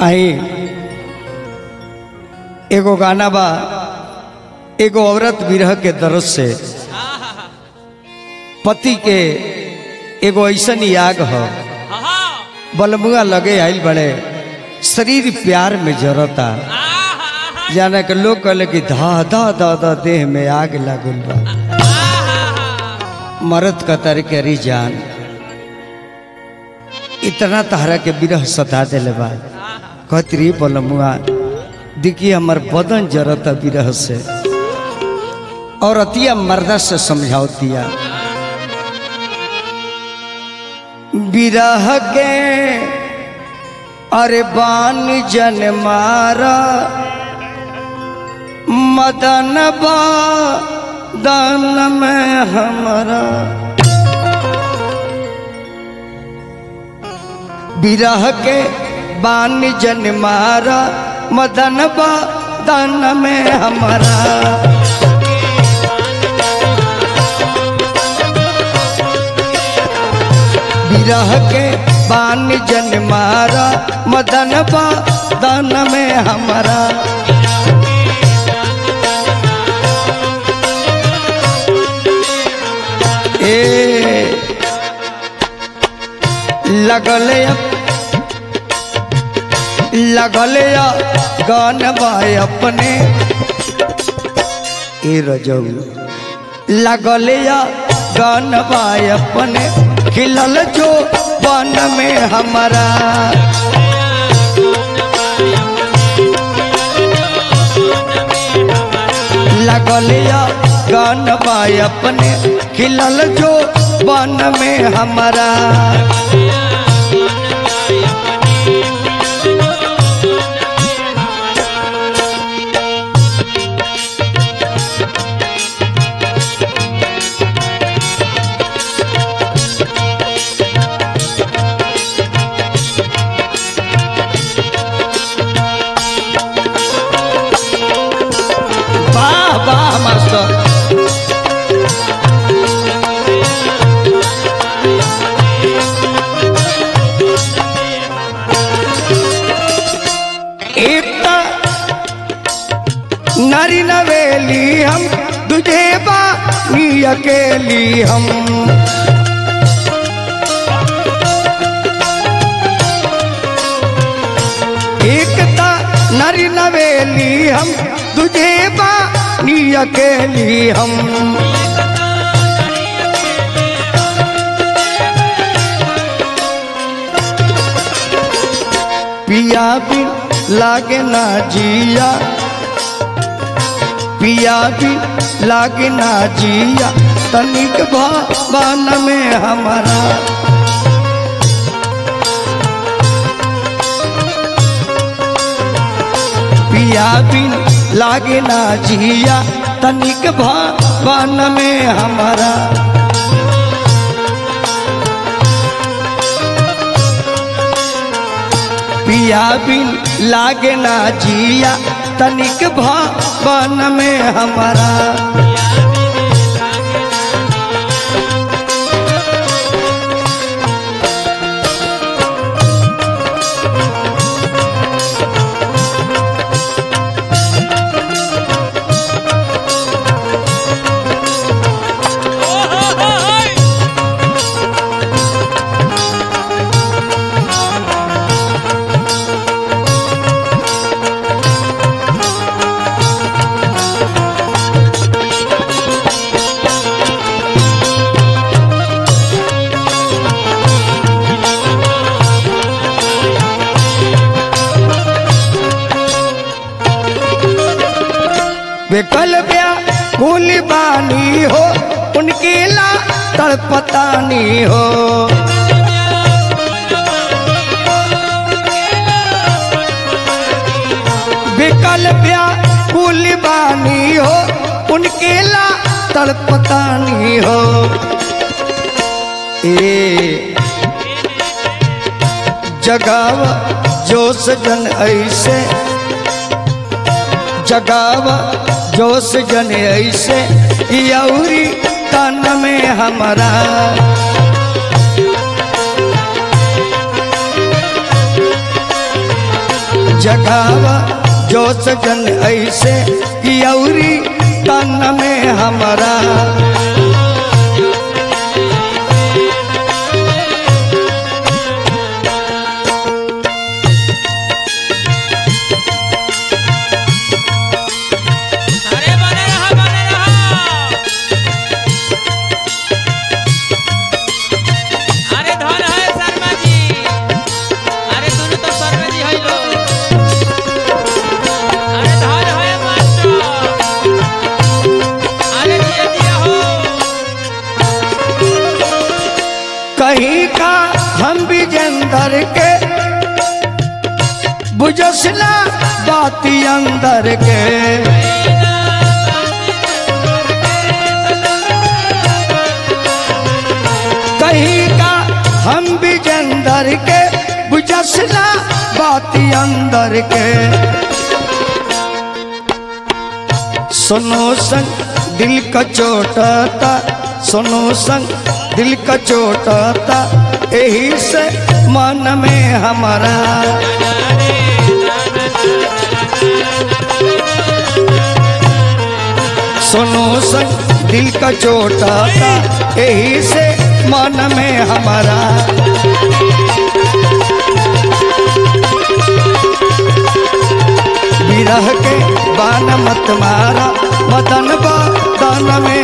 आई एगो गाना बा एगो औरत विरह के दर्द से पति के एगो ऐसन याग ह बलमुआ लगे आइल बड़े शरीर प्यार में जरता जाने के लोग कहले कि धा धा धा धा देह में आग लागल बा मरद कतर के री जान इतना तहरा के विरह सता दिले बा कहती रही बलमुआ देखिए हमर बदन जरता विरह से और अतिया मर्दा से समझावतिया विरह के अरे बान जन मारा मदन बा दान में हमारा विरह के बान जन मारा मदन बा दान में हमारा विरह के बान जन मारा मदन बा दान में हमारा ए लगल लगल गान बाय अपने ए रजऊ लगल गान बाय अपने खिलल जो बन में हमारा लगल गान बाय अपने खिलल जो बन में हमारा वाह वाह मास्टर एकता नारी नवेली हम तुझे बानी अकेली हम एकता नारी नवेली हम तुझे बानी अकेली हम पिया बिन लागे ना जिया पिया बिन लागे ना जिया तनिक भवन में हमारा पिया बिन लागे ना जिया तनिक भवन में हमारा पिया बिन लागे ना जिया तनिक भवन में हमारा विकल ब्या कुल बानी हो उनके ला तड़पतानी हो विकल ब्या कुल बानी हो उनके ला तड़पतानी हो ए जगावा जोश जन ऐसे जगावा जोश जन ऐसे यौरी तन में हमारा जगावा जो सजन ऐसे कि औरी तन में हमारा अरे बने रहा बने रहा अरे धन है शर्मा जी अरे दोनों तो शर्मा जी है लो अरे धन है मास्टर अरे दिया दिया हो कहीं का हम भी जंदर के बुझसला बाती अंदर के कहीं का हम भी जंदर के बुझसला बाती अंदर के सुनो संग दिल का चोटाता सुनो संग दिल का चोटाता यही से मन में हमारा सुनो संग दिल का चोटाता यही से मन में हमारा विरह के बान मत मारा मदन बदन में